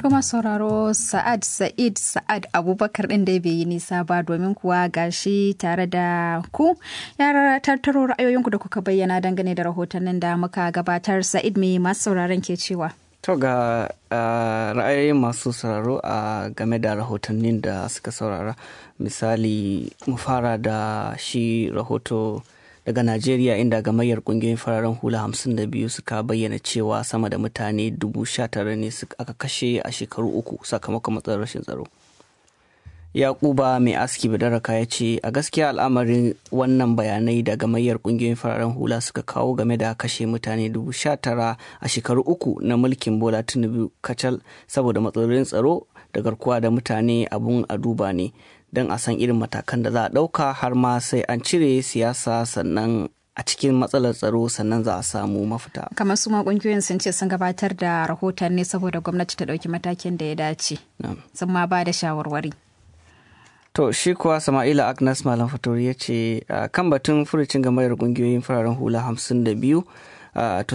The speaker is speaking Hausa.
Kuma sauraro Sa'ad Sa'id Sa'ad Abubakar ɗin da bai yi nisa ba domin kuwa gashi tare da ku ya tattaro ra'ayoyinku da kuka bayyana dangane da rahotannin da muka gabatar Sa'id mai masu sauraron ke cewa. To ga ra'ayoyin masu sauraro a game da rahotannin da suka saurara misali mu fara da shi rahoto daga Najeriya inda gamayyar kungiyoyin fararen hula 52 suka bayyana cewa sama da mutane 19,000 ne aka kashe a shekaru uku sakamakon matsalar rashin tsaro. Yakuba mai aski badaraka ya ce a gaskiya al'amarin wannan bayanai da gamayyar kungiyoyin fararen hula suka kawo game da kashe mutane 19,000 a shekaru uku na mulkin Bola Tinubu kacal saboda matsalolin tsaro da garkuwa da mutane abun a duba ne. don a san irin matakan da za a ɗauka har ma sai an cire siyasa sannan a cikin matsalar tsaro sannan za a samu mafita. kamar su ma kungiyoyin sun ce sun gabatar da rahoton ne saboda gwamnati ta ɗauki matakin da ya dace sun ma ba da shawarwari To shi kuwa Sama'ila Agnes Malam Fatori ya ce kan batun furucin gamayar kungiyoyin fararen hula hamsin da biyu